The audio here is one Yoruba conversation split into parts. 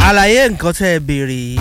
àlàyé nǹkan tẹ́ ẹ béèrè yìí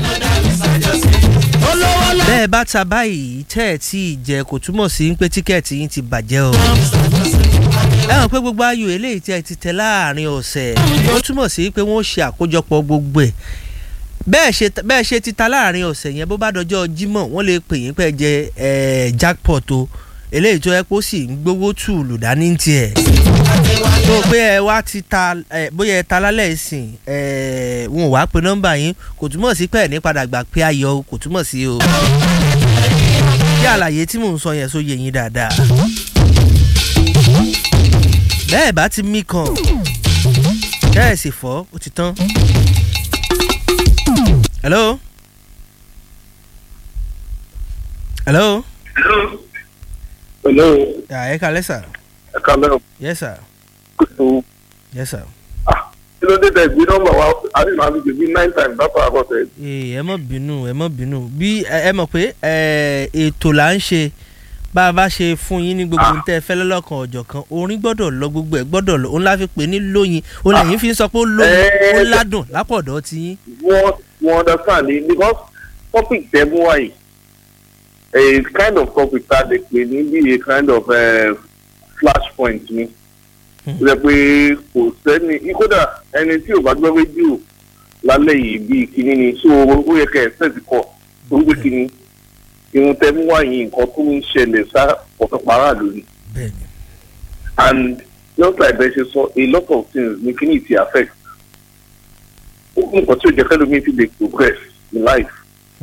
bẹ́ẹ̀ bá ta báyìí tẹ́ ẹ tí ì jẹ kò túmọ̀ sí pé tíkẹ́ẹ̀tì yín ti bàjẹ́ o ẹ hàn pé gbogbo ayò eléyìí tí ẹ ti tẹ láàrin ọ̀sẹ̀ ó túmọ̀ sí pé wọ́n ṣe àkójọpọ̀ gbogbo ẹ̀ bẹ́ẹ̀ ṣe bẹ́ẹ̀ ṣe ti ta láàrin ọ̀sẹ̀ yẹn bó bá dọjọ́ jímọ̀ wọ́n lè pè yín pé jẹ ẹ̀ jackpot o eléyìí tó yẹ kó sì ń gbowó tùlù dání tiẹ̀ tó pé ẹ wá ti ta ẹ bóyá ẹ ta lálẹ́ ìsìn ẹ wọn ò wá pe nọ́mbà yín kò túmọ̀ sí pé ẹ̀ ní padà gbà pé ayọ̀ o kò túmọ̀ sí o kí àlàyé tí mò ń sọ yẹn só yé yín dáadáa bẹ́ẹ̀ bá ti mí kan tẹ́ ẹ̀ sì fọ́ ó ti tán. hello. hello. Hello. yà ẹ kalẹ́ sà. Ẹ kálẹ́ o. yes sir. Kò yes sir. kí ló dé tẹ̀ gbé nọ́mbà wa àbí màá fi gbé nine times látọ̀ àkọsẹ̀. ee ẹ mọ̀ bínú ẹ mọ̀ bínú bí ẹ ẹ mọ̀ pé ẹ ètò là ń ṣe bá a bá ṣe fún yín ní gbogbo ohun tẹ́ ẹ fẹ́ lọ́lọ́kan ọ̀jọ̀ kan orin gbọ́dọ̀ lọ gbogbo ẹ̀ gbọ́dọ̀ lọ òun la fi pè ní lóyin òun lẹ́yìn fi ń sọ pé ó lóyin ó ládùn lápọ̀dọ̀ ti yín. Wọ́n wọ́n understand ni because topic tẹ̀ mú wáyé a kind of topic tá a lè pè ní bí a kind of uh, flash point ni. Ó jẹ́ pé kò sẹ́ni kódà ẹni tí ò bá gbọ́ rédíò lálẹ́ yìí bíi kinní ni so ó yẹ kẹ́ ẹ̀ sẹ́ẹ̀tì kọ̀ tó ń gbé kinní irun tẹ mú wáyé nǹkan tó ń ṣẹlẹ̀ sá ọ̀tọ̀ para lórí. bẹ́ẹ̀ni. and just like bẹ́ẹ̀ ṣe sọ a lot of things ní kíní ti affect. ó kún nǹkan tí ò jẹ́ kẹ́lò mi ti lè progress in life.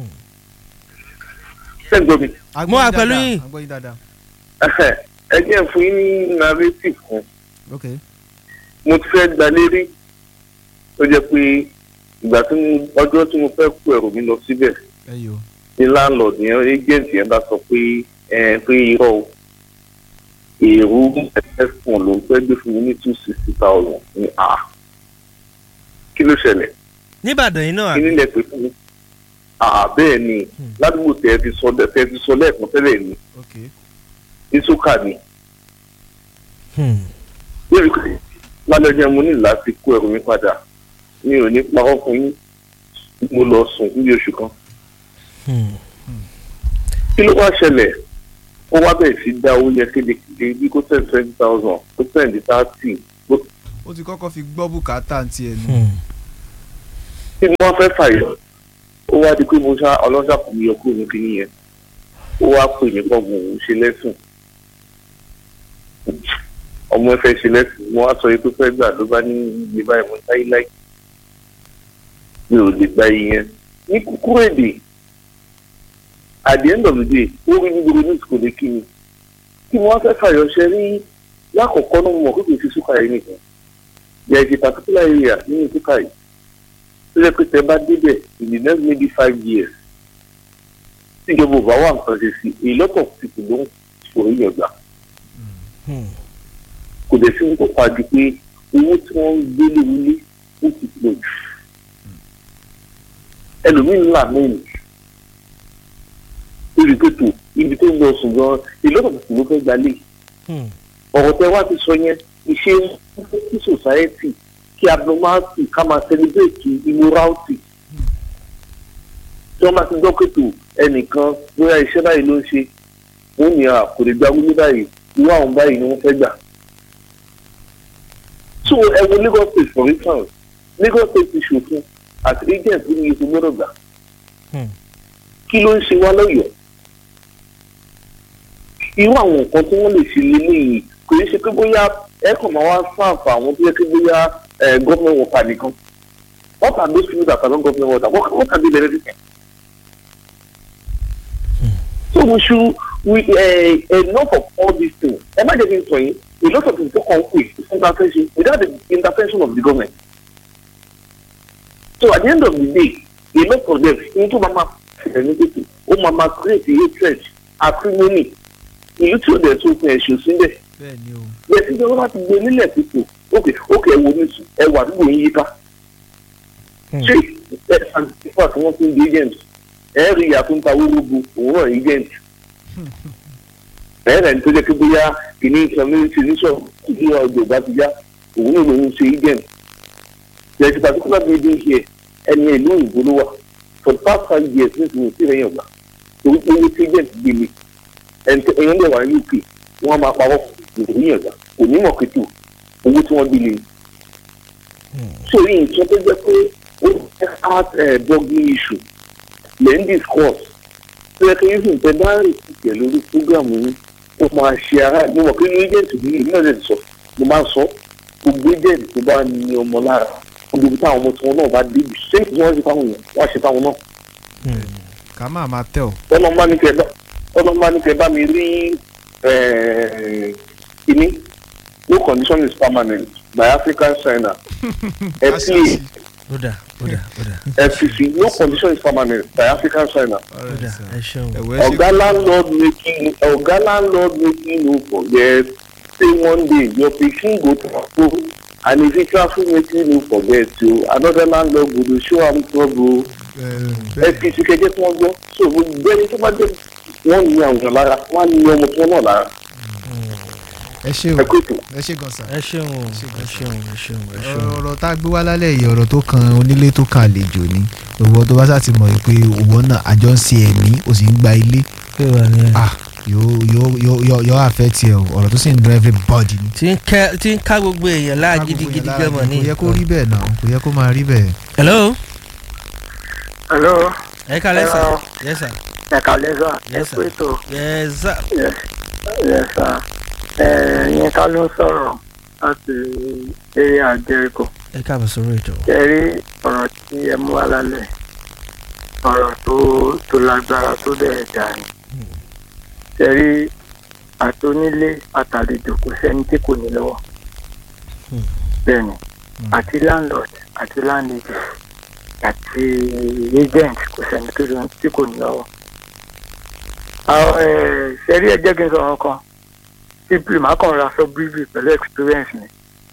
ṣé ń gbọ́ mi? Mo wà pẹ̀lú yín. agbóyin dáadáa. ẹ jẹ́ fún yín ní narrative kan ok mo ti fẹ́ gba lérí ó jẹ́ pé ìgbà tí mo ọjọ́ tí mo fẹ́ kó ẹrù mi lọ síbẹ̀ ẹ yìí o. ní landlord yẹn agent yẹn bá sọ pé ẹ pé irọ́ o èrú ẹ̀fọn ló ń fẹ́ gbé fún mi ní two sixty thousand ní a kí ló ṣẹlẹ̀ níbàdàn yìí náà kí nílẹ̀ pé fún mi a bẹ́ẹ̀ ni ládùúgbò tẹ́ ẹ ti sọ tẹ́ ẹ ti sọ lẹ́ẹ̀kan tẹ́lẹ̀ ni ok ní sókà ni Hmm. lórí pé lálẹ́ ọjọ́ mo ní láti kó ẹrù mi padà mi ò ní parọ́ fún yín mo lọ sùn níbi oṣù kan Hmm. kí ló wá ṣẹlẹ̀ ó wá bẹ̀rẹ̀ sí dá owó yẹn kédekéde bí kó tẹ̀ twenty thousand kó tẹ̀ ní thirty ó ti kọ́kọ́ fi gbọ́ bùkátà tiẹ̀ nù. Hmm. tí wọ́n fẹ́ fàyọ̀ ó wá di pé mo ṣá ọlọ́ṣà kò ní ọkọ mi kì í yẹn ó wá pè ní gbọ̀ngàn òun ṣe lẹ́sùn ọmọ ẹ fẹ́ ṣe lẹ́sùn mo wá sọ yìí tó fẹ́ gbà ló bá ní iye báyìí mo ń táyé láì mi ò lè gba iye yẹn ní kúkúrú èdè at the end of the day ó rí ní gbogbo news kò lè kí mi tí mo wá fẹ́ fàyọ̀ ṣe rí lákọ̀ọ́kọ́ náà mo mọ̀ pé kò sí súkà yìí nìkan there is a particular area nínú súkà yìí tó yẹ pé tẹ bá débẹ̀ in the next maybe five years tí ìjọba ò bá wà nǹkan ṣe sí a lot of people ló ń sọ̀rọ̀ yẹn gbà Hmm. kò dẹ̀ sí ní kó pàdé pé owó tí wọ́n ń gbé lórílé ó ti pọ̀ jù ẹlòmíín là mẹ́rin lórí pẹ̀tù ibi tó ń lọ sùn gan a lot of people ló fẹ́ gbalẹ̀ Hmm. ọ̀rọ̀ tẹ wá ti sọ yẹn ìṣe ní society kí abnormality ká máa celebrate immorality tí wọ́n bá ti gbọ́ pẹ̀tù ẹnìkan bóyá iṣẹ́ báyìí ló ń ṣe wọ́n ní à kò lè gba wílé báyìí irú àwọn báyìí ni wọ́n fẹ́ gbà. so ẹ wo Lagos state for instance Lagos state ti ṣòfin àti agent ní iye tó gbọ́dọ̀ gbà Hmm. kí ló ń ṣe wá lọ́yọ̀ọ́ irú àwọn nǹkan tí wọ́n lè ṣe lélẹ́yìn kò ní ṣe pé bóyá ẹ kàn máa wá sáàfà àwọn tó yẹ kí bóyá gọ́ọ̀mẹ̀ wọ̀ta nìkan what are those people that are not government water what, what can they benefit so we should we uh, enough of all these things ẹ má jẹ́ kí n sọ yín a lot of people come quick intervention without the intervention of the government so at the end of the day a lot of them ní tó máa ma ṣẹlẹ̀ ní tètè ó máa ma create hatred acrimony ìlú tí ó dẹ̀ tó fún ẹ̀ṣọ́ sílẹ̀ bẹ́ẹ̀ ni o. bẹ́ẹ̀ tí ìjọba bá ti gbé nílẹ̀ pípò ókè ókè ẹ wo nísù ẹ wà àdúgbò yín yíká Hmm. ṣé ẹ àtìpá tí wọ́n ti ń di agent ẹ rí ìyá tó ń ta wúrúbu òun náà agent ẹ rẹ̀ ní tó jẹ́ pé bóyá kìíní community níṣọ̀ ìdí ọjọ́ ìgbà ti yá òun náà lòun ṣe agent there is a particular building here ẹni ìlú òyìnbó ló wà for the past five years ní ìsinmi sí ìrẹ́yìn ọ̀gbà torí pé owó tí agent gbélé ẹ̀yìn lè wà ní uk wọ́n máa pawọ́ ìrẹ́yìn ọ̀gbà kò ní mọ̀ kìtù owó tí wọ́n gbélé sórí nǹkan tó jẹ́ pé ó jẹ́ heart blogging issue lẹ́ ń discuss tó yẹ kí yíṣu tẹ bá rìn tìtẹ̀ lórí program yìí ó máa ṣe ara mo mọ̀ pé ní agent mi ní náà lè sọ mo máa sọ gbogbo agent tó bá ní ọmọ lára gbogbo táwọn ọmọ tí wọn náà bá débi ṣé kí wọ́n ṣe fáwọn èèyàn wọ́n á ṣe fáwọn náà ká máa máa tẹ̀ ọ́. ọlọ́run bá ní kẹ bá ọlọ́run bá ní kẹ bá mi rí kíní no condition is permanent by African China ẹ play ó dà ó dà ó dà FCC no condition is permanent by African China ó dà ẹ ṣeun. ẹ̀wẹ̀ ṣe ọ̀gá landlord making ọ̀gá landlord making no forget say one day your pikin go travel and if he travel making no forget o another landlord go dey show am trouble FCC kẹjẹ tí wọ́n gbọ́ so gbogbo ẹni tó bá jẹ́ wọ́n ní àwọn èèyàn lára wọ́n á ní ọmọ tí wọ́n náà lára ẹ ṣe o ẹ kó ètò. ẹ ṣe gan sa. ẹ ṣeun o ẹ ṣeun ẹ ṣeun ẹ ṣeun. ọ̀rọ̀ tá a gbé wá lálẹ́ yìí ọ̀rọ̀ tó kan onílé tó kan àlejò ni òwò tó bá sá ti mọ̀ pé òwò náà àjọ ń ṣe ẹ̀mí ó sì ń gba ilé pé wà ní ẹ. ah yóò yóò yóò yóò yóò affect ẹ o ọ̀rọ̀ tó sì ń dun everybody ni. tí ń kẹ́ tí ń ká gbogbo èèyàn láà gidigidi gẹ́mọ̀ ní. kò yẹ kó rí bẹ́ẹ̀ náà kò yẹ kó máa rí bẹ́ẹ̀. hello hello ẹ kálẹ́ sà Hello. yes sir ẹ̀ka lẹ́sà Yes, sir. ẹ̀kú ètò yes sir lẹ́sà ẹ̀yìn ká ló ń sọ̀rọ̀ láti eré àjẹríkò ẹ káàbọ̀ sórí ètò. ẹ̀rí ọ̀rọ̀ tí ẹ mú wá lálẹ́ ọ̀rọ̀ tó tó lágbára tó dẹ̀ dà ní. ẹ̀rí àtonílé àtàlejò kò sẹ́ni tí kò ní lọ́wọ́ Hmm. bẹ́ẹ̀ni àti landlord àti landlady àti agent kò sẹ́ni tó lọ- tí kò ní lọ́wọ́. àwọn ẹ̀, ṣẹ́rí ẹ jẹ́ kí n sọ̀rọ̀ kan simply màá kàn ra sọ briefly pẹ̀lú experience mi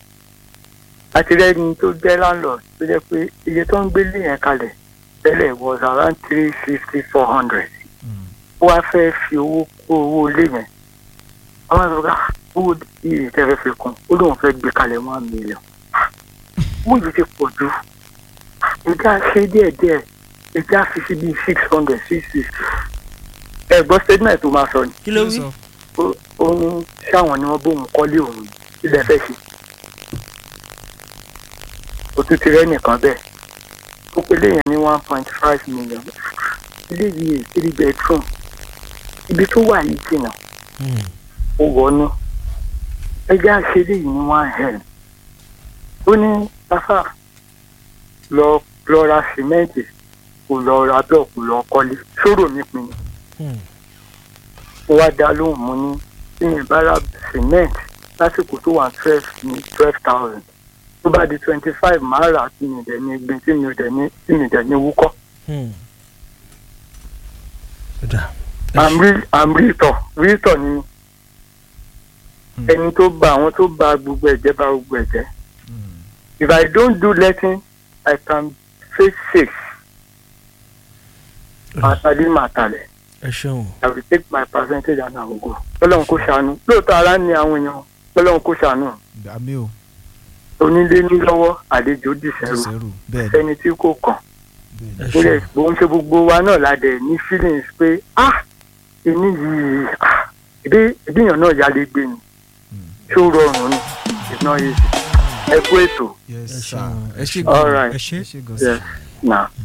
àti rẹ́ni tó jẹ́ landlord tó jẹ́ pé iye tó ń gbélé yẹn kalẹ̀ tẹ́lẹ̀ was around three fifty four hundred ó wá fẹ́ fi owó kó owó ilé yẹn àwọn àgbà ká owó iye tẹ́fẹ́ fi kún ó lóun fẹ́ gbé kalẹ̀ one million owó yìí ti pọ̀ jù ìjà ṣe díẹ̀díẹ̀ ìjà fi sí bíi six hundred six fifty ẹ̀gbọ́n statement tó máa sọ ni kí ló wí. ó- ó ní sáwọn ni wọ́n bóun kọ́lé òun ilẹ̀ fẹ́ ṣe òtún ti rẹ́ nìkan bẹ́ẹ̀ ó pe léyìn ní one point five million ilé yìí three bedroom ibi tó wà yìí jìnnà Hmm. ó wọnú ẹgbẹ́ àṣírí yìí ní one hen ó ní tafa lọ lọ ra sìmẹ́ǹtì kò lọ ra bẹ́ẹ̀ kò lọ kọ́lé sóró mi pin Hmm. mo wá dá lóhùn mo ní tí mi bá ra cement lásìkò tó wà twelve ní twelve thousand tó bá di twenty five máa rà tí mi dẹ̀ ní gbin tí mi dẹ̀ ní tí mi dẹ̀ ní wúkọ́ Hmm. ó dà. i'm real i'm realtor realtor ni mi Hmm. ẹni tó ba àwọn tó ba gbogbo ẹ̀jẹ̀ ba gbogbo ẹ̀jẹ̀ if i don't do letting i can face six àtàlí màtàlẹ̀ ẹ ṣeun. i will take my percentage and i will go ọlọ́run kò ṣàánú lóòótọ́ ara ní àwọn èèyàn ọlọ́run kò ṣàánú àmì o onílé ní lọ́wọ́ àlejò dìṣẹ́rù ṣẹ̀rù bẹ́ẹ̀ ni ẹni tí kò kàn ẹ ó lè ṣeun. bó ń ṣe gbogbo wa náà la dẹ̀ ní feelings pé ah ìní yìí ah ìdí ìdíyàn náà yálé gbé ni tí ó rọrùn ni it's not easy ẹ kú ètò yes Ẹ sir ṣeun. ẹ ṣe All gan right. ẹ ṣe gan yes sa. na.